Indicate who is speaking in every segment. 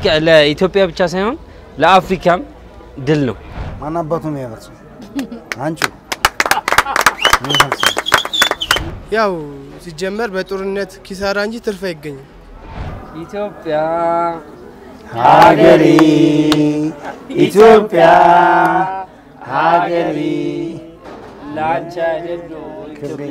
Speaker 1: ለአፍሪካ ለኢትዮጵያ ብቻ ሳይሆን ለአፍሪካም ድል ነው።
Speaker 2: ማን አባቱ ነው ያበርሰው? አንቺ
Speaker 3: ያው ሲጀመር በጦርነት ኪሳራ እንጂ ትርፍ አይገኝም።
Speaker 1: ኢትዮጵያ
Speaker 2: ሀገሬ ኢትዮጵያ ሀገሬ
Speaker 1: ላንቺ አይደሉ
Speaker 2: ክብሬ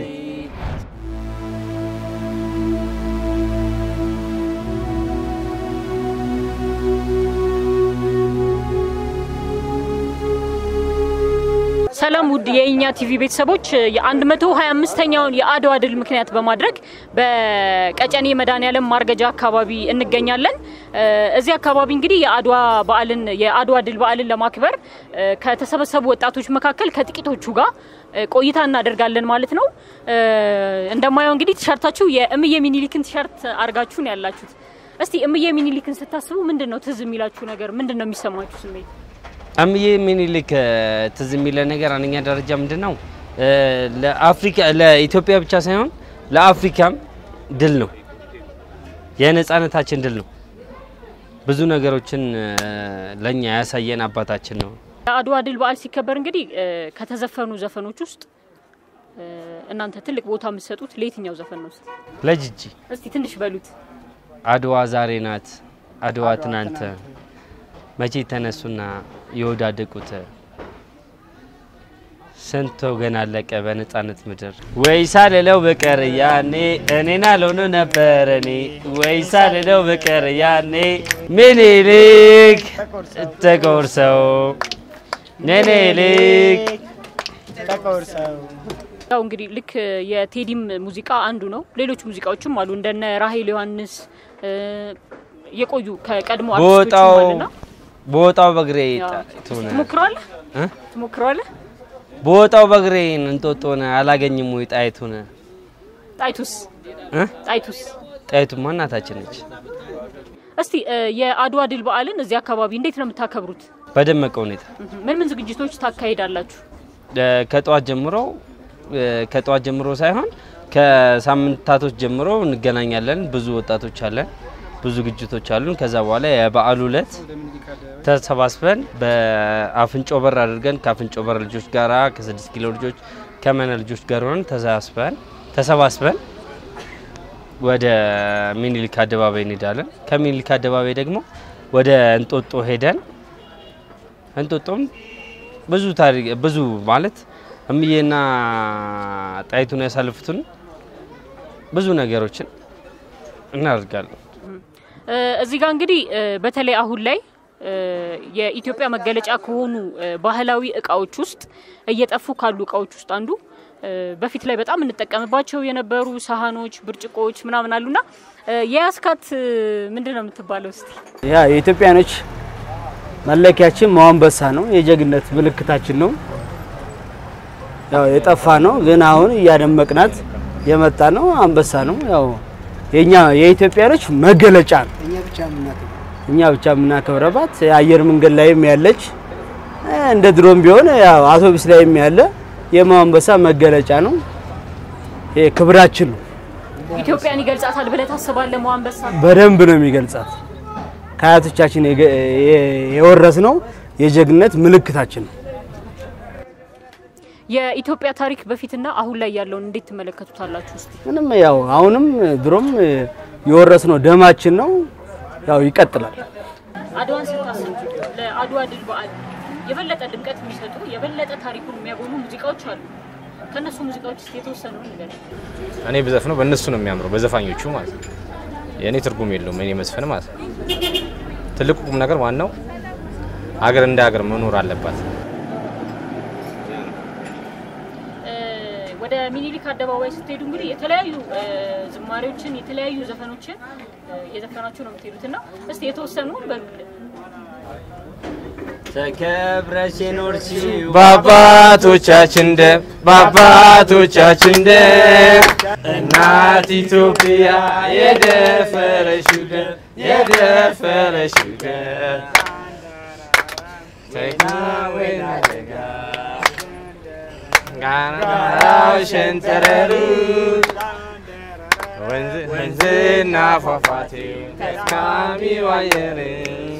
Speaker 4: ሰላም ውድ የእኛ ቲቪ ቤተሰቦች የ125ኛውን የአድዋ ድል ምክንያት በማድረግ በቀጨኔ መድኃኔዓለም ማርገጃ አካባቢ እንገኛለን። እ፣ እዚህ አካባቢ እንግዲህ የአድዋ በዓልን የአድዋ ድል በዓልን ለማክበር እ፣ ከተሰበሰቡ ወጣቶች መካከል ከጥቂቶቹ ጋር እ፣ ቆይታ እናደርጋለን ማለት ነው። እ፣ እንደማየው እንግዲህ ቲሸርታችሁ የእምዬ ሚኒሊክን ቲሸርት አድርጋችሁ ነው ያላችሁት። እስቲ እምዬ ሚኒሊክን ስታስቡ ምንድን ነው ትዝ የሚላችሁ ነገር? ምንድን ነው የሚሰማችሁ ስሜት?
Speaker 1: እምዬ ሚኒሊክ እ፣ ትዝ የሚለ ነገር አንደኛ ደረጃ ምንድን ነው እ፣ ለአፍሪካ ለኢትዮጵያ ብቻ ሳይሆን ለአፍሪካም ድል ነው። የነጻነታችን ድል ነው። ብዙ ነገሮችን እ፣ ለእኛ ያሳየን አባታችን ነው።
Speaker 4: የአድዋ ድል በዓል ሲከበር እንግዲህ እ፣ ከተዘፈኑ ዘፈኖች ውስጥ እ፣ እናንተ ትልቅ ቦታ የምትሰጡት ለየትኛው ዘፈን ነው? እስቲ
Speaker 1: ለጅጂ
Speaker 4: እስቲ ትንሽ በሉት።
Speaker 1: አድዋ ዛሬ ናት፣ አድዋ ትናንት፣ መቼ ተነሱና የወዳደቁት ስንት ወገን አለቀ በነጻነት ምድር። ወይ ሳልለው በቀር ያኔ እኔን አልሆኑ ነበር እኔ ወይ ሳልለው በቀር ያኔ ምኒልክ ተቆርሰው ምኒልክ
Speaker 4: ያው እንግዲህ ልክ የቴዲም ሙዚቃ አንዱ ነው። ሌሎች ሙዚቃዎችም አሉ እንደነ ራሄል ዮሐንስ እ፣ የቆዩ ከቀድሞ
Speaker 1: በወጣው
Speaker 4: አርቲስቶችም አሉና
Speaker 1: በወጣው በግሬ
Speaker 4: ያው
Speaker 1: ጣይቱን
Speaker 4: ትሞክረዋለህ
Speaker 1: እ?
Speaker 4: ትሞክረዋለህ?
Speaker 1: በወጣው በግሬ እንጦጦን አላገኝም ወይ ጣይቱን
Speaker 4: ጣይቱስ
Speaker 1: እ?
Speaker 4: ጣይቱስ
Speaker 1: ጣይቱማ እናታችን ነች።
Speaker 4: እስቲ እ፣ የአድዋ ድል በዓልን እዚህ አካባቢ እንዴት ነው የምታከብሩት?
Speaker 1: በደመቀ ሁኔታ
Speaker 4: ምን ምን ዝግጅቶች ታካሂዳላችሁ?
Speaker 1: እ፣ ከጠዋት ጀምሮ እ፣ ከጠዋት ጀምሮ ሳይሆን ከሳምንታቶች ጀምሮ እንገናኛለን። ብዙ ወጣቶች አለን፣ ብዙ ዝግጅቶች አሉን። ከዛ በኋላ የበዓሉ ዕለት ተሰባስበን በአፍንጮ በር አድርገን ከአፍንጮ በር ልጆች ጋራ ከስድስት ኪሎ ልጆች ከመነ ልጆች ጋር ሆነን ተሰባስበን ተሰባስበን ወደ ሚኒሊክ አደባባይ እንሄዳለን። ከሚኒሊክ አደባባይ ደግሞ ወደ እንጦጦ ሄደን እንጦጦም ብዙ ታሪክ ብዙ ማለት እምዬና ጣይቱን ያሳልፉትን ብዙ ነገሮችን እናደርጋለን።
Speaker 4: እ፣ እዚህ ጋር እንግዲህ እ፣ በተለይ አሁን ላይ እ፣ የኢትዮጵያ መገለጫ ከሆኑ እ፣ ባህላዊ እቃዎች ውስጥ እየጠፉ ካሉ እቃዎች ውስጥ አንዱ እ፣ በፊት ላይ በጣም እንጠቀምባቸው የነበሩ ሳህኖች፣ ብርጭቆዎች ምናምን አሉና እ፣ የያስካት እ፣ ምንድን ነው የምትባለው? እስቲ
Speaker 5: ያ የኢትዮጵያኖች መለኪያችን መዋንበሳ ነው። የጀግነት ምልክታችን ነው። ያው የጠፋ ነው፣ ግን አሁን እያደመቅናት የመጣ ነው። አንበሳ ነው። ያው የኛ የኢትዮጵያኖች መገለጫ ነው።
Speaker 2: እኛ ብቻ የምናከብረው
Speaker 5: እኛ ብቻ የምናከብረባት የአየር መንገድ ላይም ያለች እ፣ እንደ ድሮም ቢሆን ያው አውቶቡስ ላይም ያለ የመዋንበሳ መገለጫ ነው። ይሄ ክብራችን ነው።
Speaker 4: ኢትዮጵያን ይገልጻታል ብለህ ታስባለህ? መዋንበሳ
Speaker 5: በደንብ ነው የሚገልጻት። ከአያቶቻችን የገ- የ- የወረስነው የጀግነት ምልክታችን ነው።
Speaker 4: የኢትዮጵያ ታሪክ በፊትና አሁን ላይ ያለውን እንዴት ትመለከቱታላችሁ? እስቲ
Speaker 5: ምንም ያው አሁንም ድሮም የወረስነው ደማችን ነው። ያው ይቀጥላል።
Speaker 4: አድዋን ስታስብ ለአድዋ ድል በዓል የበለጠ ድምቀት የሚሰጡ የበለጠ ታሪኩን የሚያጎሉ ሙዚቃዎች አሉ። ከእነሱ ሙዚቃዎች ውስጥ የተወሰኑ ነገር
Speaker 6: እኔ ብዘፍነው በእነሱ ነው የሚያምረው፣ በዘፋኞቹ ማለት ነው። የእኔ ትርጉም የለውም እኔ መዝፈን ማለት ነው። ትልቁ ቁም ነገር ዋናው ሀገር እንደ ሀገር መኖር አለባት።
Speaker 4: ወደ ሚኒሊክ አደባባይ ስትሄዱ እንግዲህ የተለያዩ እ፣ ዝማሬዎችን የተለያዩ ዘፈኖችን እ፣ እየዘፈናችሁ ነው የምትሄዱት እና እስቲ የተወሰኑ በሉልን።
Speaker 1: ተከብረሽ የኖርሽው
Speaker 6: በአባቶቻችን ደም በአባቶቻችን ደም እናት ኢትዮጵያ የደፈረሽው ደም የደፈረሽው ደም ተካወና ደጋ ጋራው ሸንተረሩ ወንዝ- ወንዝና ፏፏቴው ተስማሚው አየር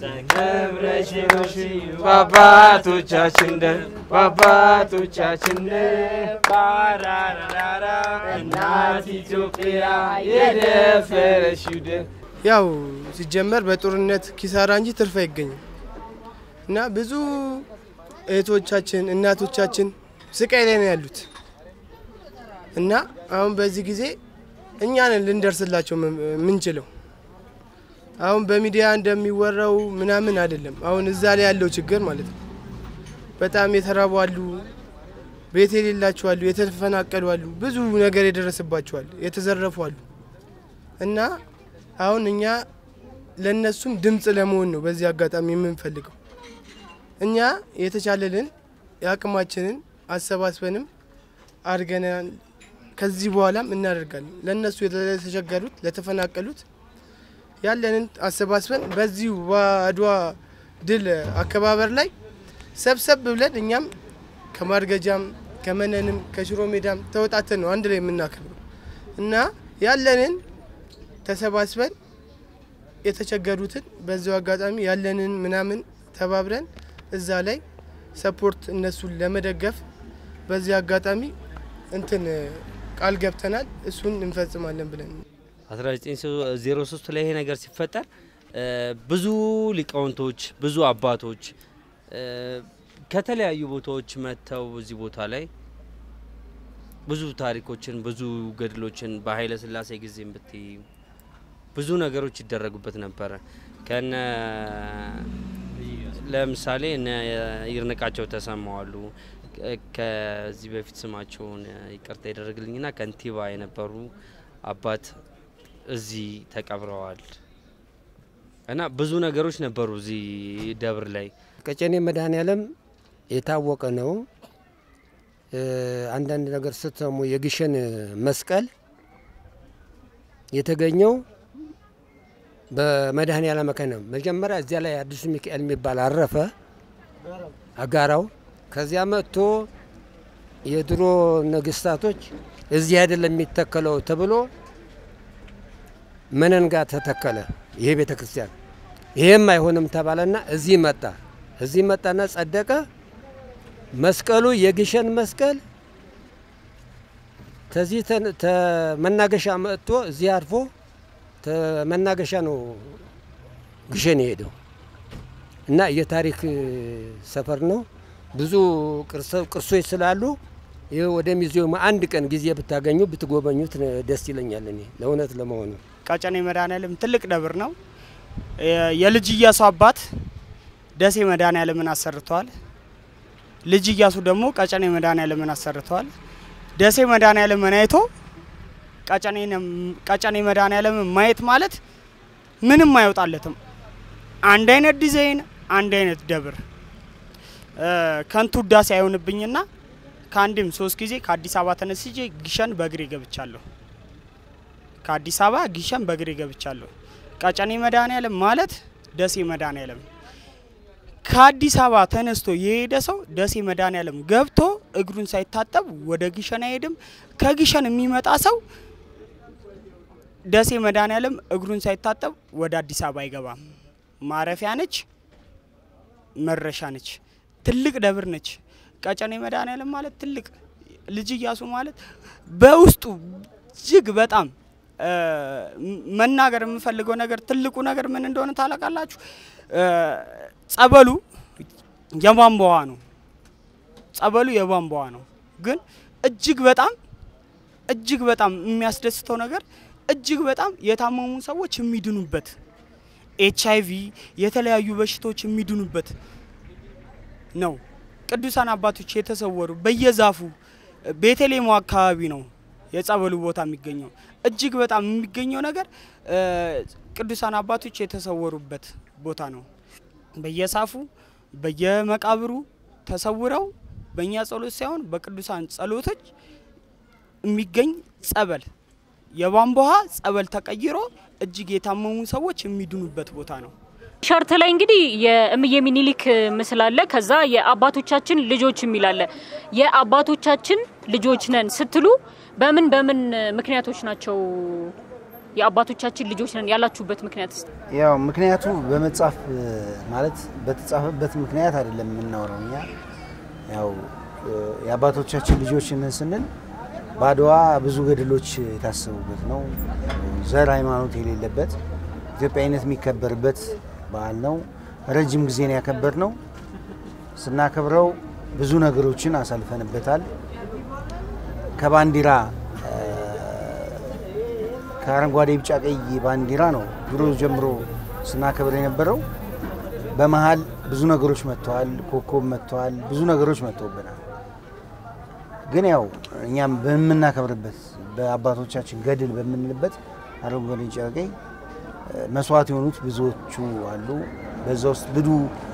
Speaker 1: ተከብረሽ ኖርሽ በአባቶቻችን ደም በአባቶቻችን ደም ባራራራ እናት ኢትዮጵያ የደፈረሽው ደም
Speaker 3: ያው ሲጀመር በጦርነት ኪሳራ እንጂ ትርፍ አይገኝም እና ብዙ እህቶቻችን እናቶቻችን ስቃይ ላይ ነው ያሉት እና አሁን በዚህ ጊዜ እኛ ነን ልንደርስላቸው የምንችለው። አሁን በሚዲያ እንደሚወራው ምናምን አይደለም። አሁን እዛ ላይ ያለው ችግር ማለት ነው። በጣም የተራቡ አሉ፣ ቤት የሌላቸው አሉ፣ የተፈናቀሉ አሉ፣ ብዙ ነገር የደረሰባቸው አሉ፣ የተዘረፉ አሉ እና አሁን እኛ ለነሱም ድምፅ ለመሆን ነው በዚህ አጋጣሚ የምንፈልገው። እኛ የተቻለልን የአቅማችንን አሰባስበንም አድርገናል። ከዚህ በኋላም እናደርጋለን። ለእነሱ ለተቸገሩት፣ ለተፈናቀሉት ያለንን አሰባስበን በዚሁ በአድዋ ድል አከባበር ላይ ሰብሰብ ብለን እኛም ከማርገጃም ከመነንም ከሽሮ ሜዳም ተወጣተን ነው አንድ ላይ የምናከብረው እና ያለንን ተሰባስበን የተቸገሩትን በዚሁ አጋጣሚ ያለንን ምናምን ተባብረን እዛ ላይ ሰፖርት እነሱን ለመደገፍ በዚህ አጋጣሚ እንትን ቃል ገብተናል። እሱን እንፈጽማለን ብለን
Speaker 1: 1903 ላይ ይሄ ነገር ሲፈጠር ብዙ ሊቃውንቶች ብዙ አባቶች ከተለያዩ ቦታዎች መጥተው እዚህ ቦታ ላይ ብዙ ታሪኮችን ብዙ ገድሎችን በኃይለ ሥላሴ ጊዜም ብትይ ብዙ ነገሮች ይደረጉበት ነበረ። ከነ ለምሳሌ እነ ይርነቃቸው ተሰማዋሉ ከዚህ በፊት ስማቸውን ይቅርታ ይደረግልኝና ከንቲባ የነበሩ አባት እዚህ ተቀብረዋል እና ብዙ ነገሮች ነበሩ እዚህ ደብር ላይ።
Speaker 7: ቀጨኔ መድኃኔዓለም የታወቀ ነው። አንዳንድ ነገር ስትሰሙ የግሸን መስቀል የተገኘው በመድኃኔዓለም መካነ ነው። መጀመሪያ እዚያ ላይ አዲሱ ሚካኤል የሚባል አረፈ አጋራው። ከዚያ መጥቶ የድሮ ነገስታቶች እዚህ አይደለም የሚተከለው ተብሎ መነን ጋር ተተከለ ይሄ ቤተ ክርስቲያን። ይሄም አይሆንም ተባለና እዚህ መጣ። እዚህ መጣና ጸደቀ። መስቀሉ የግሸን መስቀል ተዚህ መናገሻ መጥቶ እዚህ አርፎ መናገሻ ነው ግሸን የሄደው እና የታሪክ ሰፈር ነው። ብዙ ቅርሶች ስላሉ ይህ ወደ ሙዚየሙ አንድ ቀን ጊዜ ብታገኙ ብትጎበኙት ደስ ይለኛል። እኔ ለእውነት ለመሆኑ
Speaker 8: ቀጨኔ መድኃኔዓለም ትልቅ ደብር ነው። የልጅ ኢያሱ አባት ደሴ መድኃኔዓለምን አሰርተዋል። ልጅ ኢያሱ ደግሞ ቀጨኔ መድኃኔዓለምን አሰርተዋል። ደሴ መድኃኔዓለምን አይቶ ቀጨኔ መድኃኔዓለምን ማየት ማለት ምንም አይወጣለትም። አንድ አይነት ዲዛይን፣ አንድ አይነት ደብር ከንቱ ውዳሴ አይሆንብኝና ከአንድም ሶስት ጊዜ ከአዲስ አበባ ተነስቼ ግሸን በእግሬ ገብቻለሁ። ከአዲስ አበባ ግሸን በእግሬ ገብቻለሁ። ቀጨኔ መድኃኔዓለም ማለት ደሴ መድኃኔዓለም ከአዲስ አበባ ተነስቶ የሄደ ሰው ደሴ መድኃኔዓለም ገብቶ እግሩን ሳይታጠብ ወደ ግሸን አይሄድም። ከግሸን የሚመጣ ሰው ደሴ መድኃኔዓለም እግሩን ሳይታጠብ ወደ አዲስ አበባ አይገባም። ማረፊያ ነች፣ መረሻ ነች፣ ትልቅ ደብር ነች። ቀጨኔ መድኃኔዓለም ማለት ትልቅ ልጅ ኢያሱ ማለት በውስጡ እጅግ በጣም መናገር የምፈልገው ነገር ትልቁ ነገር ምን እንደሆነ ታላቃላችሁ? ጸበሉ የቧንቧዋ ነው። ጸበሉ የቧንቧዋ ነው። ግን እጅግ በጣም እጅግ በጣም የሚያስደስተው ነገር እጅግ በጣም የታመሙ ሰዎች የሚድኑበት ኤች አይቪ የተለያዩ በሽታዎች የሚድኑበት ነው። ቅዱሳን አባቶች የተሰወሩ በየዛፉ ቤተሌሞ አካባቢ ነው የጸበሉ ቦታ የሚገኘው። እጅግ በጣም የሚገኘው ነገር ቅዱሳን አባቶች የተሰወሩበት ቦታ ነው። በየሳፉ በየመቃብሩ ተሰውረው በእኛ ጸሎት ሳይሆን በቅዱሳን ጸሎቶች የሚገኝ ጸበል የቧንቧ ውሃ ጸበል ተቀይሮ እጅግ የታመሙ ሰዎች የሚድኑበት ቦታ ነው።
Speaker 4: ሸርት ላይ እንግዲህ የእምዬ ሚኒሊክ ምስል አለ። ከዛ የአባቶቻችን ልጆች የሚል አለ። የአባቶቻችን ልጆች ነን ስትሉ በምን በምን ምክንያቶች ናቸው የአባቶቻችን ልጆች ነን ያላችሁበት ምክንያት እስቲ?
Speaker 2: ያው ምክንያቱ በመጻፍ ማለት በተጻፈበት ምክንያት አይደለም የምናወራው እኛ ያው የአባቶቻችን ልጆች ነን ስንል በአድዋ ብዙ ገድሎች የታሰቡበት ነው። ዘር ሃይማኖት የሌለበት ኢትዮጵያዊነት የሚከበርበት በዓል ነው። ረጅም ጊዜ ነው ያከበር ነው። ስናከብረው ብዙ ነገሮችን አሳልፈንበታል። ከባንዲራ ከአረንጓዴ ቢጫ ቀይ ባንዲራ ነው ድሮ ጀምሮ ስናከብር የነበረው። በመሀል ብዙ ነገሮች መጥተዋል። ኮከብ መጥተዋል። ብዙ ነገሮች መጥተውብናል። ግን ያው እኛም በምናከብርበት በአባቶቻችን ገድል በምንልበት አረንጓዴ ቢጫ ቀይ መስዋዕት የሆኑት ብዙዎቹ አሉ። በዛ ውስጥ ብዙ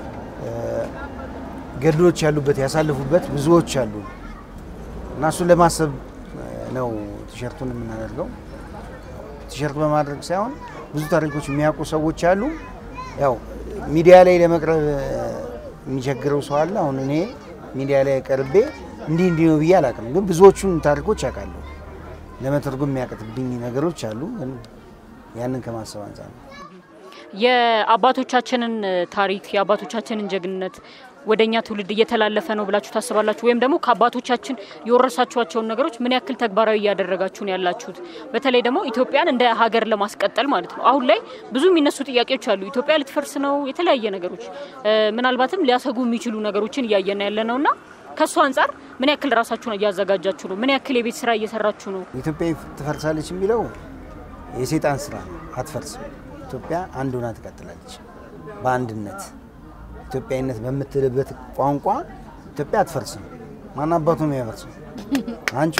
Speaker 2: ገድሎች ያሉበት ያሳለፉበት ብዙዎች አሉ እና እሱን ለማሰብ ነው ቲሸርቱን የምናደርገው። ቲሸርት በማድረግ ሳይሆን ብዙ ታሪኮች የሚያውቁ ሰዎች አሉ። ያው ሚዲያ ላይ ለመቅረብ የሚቸግረው ሰው አለ። አሁን እኔ ሚዲያ ላይ ቀርቤ እንዲህ እንዲህ ነው ብዬ አላውቅም፣ ግን ብዙዎቹን ታሪኮች ያውቃለሁ። ለመተርጎም የሚያቀትብኝ ነገሮች አሉ፣ ግን ያንን ከማሰብ አንጻር ነው።
Speaker 4: የአባቶቻችንን ታሪክ የአባቶቻችንን ጀግንነት ወደ እኛ ትውልድ እየተላለፈ ነው ብላችሁ ታስባላችሁ? ወይም ደግሞ ከአባቶቻችን የወረሳችኋቸውን ነገሮች ምን ያክል ተግባራዊ እያደረጋችሁ ነው ያላችሁት? በተለይ ደግሞ ኢትዮጵያን እንደ ሀገር ለማስቀጠል ማለት ነው። አሁን ላይ ብዙ የሚነሱ ጥያቄዎች አሉ። ኢትዮጵያ ልትፈርስ ነው፣ የተለያየ ነገሮች ምናልባትም ሊያሰጉ የሚችሉ ነገሮችን እያየን ያለ ነው እና ከእሱ አንጻር ምን ያክል ራሳችሁን እያዘጋጃችሁ ነው? ምን ያክል የቤት ስራ እየሰራችሁ ነው?
Speaker 2: ኢትዮጵያ ትፈርሳለች የሚለው የሴጣን ስራ ነው። አትፈርስም። ኢትዮጵያ አንድ ሆና ትቀጥላለች በአንድነት ኢትዮጵያዊነት በምትልበት ቋንቋ ኢትዮጵያ አትፈርስም። ማን አባቱ ነው የሚያፈርሰው? አንቺ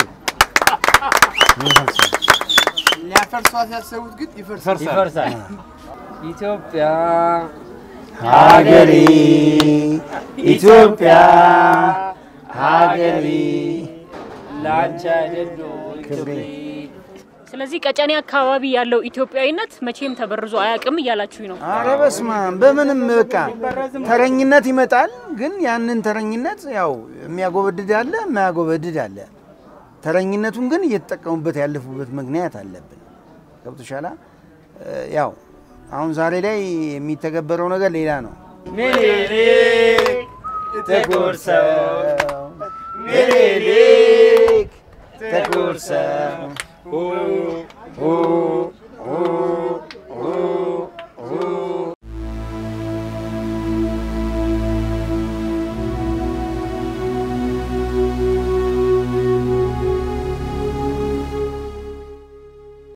Speaker 3: ሊያፈርሷት ያሰቡት ግን ይፈርሳል።
Speaker 1: ይፈርሳል። ኢትዮጵያ
Speaker 2: ሀገሬ ኢትዮጵያ ሀገሬ
Speaker 1: ላንቺ አይደሉ
Speaker 2: ክብሬ
Speaker 4: ስለዚህ ቀጨኔ አካባቢ ያለው ኢትዮጵያዊነት መቼም ተበርዞ አያውቅም እያላችሁኝ ነው።
Speaker 2: አረ በስመ አብ በምንም በቃ ተረኝነት ይመጣል። ግን ያንን ተረኝነት ያው የሚያጎበድድ አለ፣ የማያጎበድድ አለ። ተረኝነቱን ግን እየተጠቀሙበት ያለፉበት ምክንያት አለብን። ገብቶሻላ? ያው አሁን ዛሬ ላይ የሚተገበረው ነገር ሌላ ነው።
Speaker 1: ምኒልክ ጥቁር ሰው
Speaker 2: ምኒልክ ጥቁር ሰው
Speaker 1: ኡ ኡ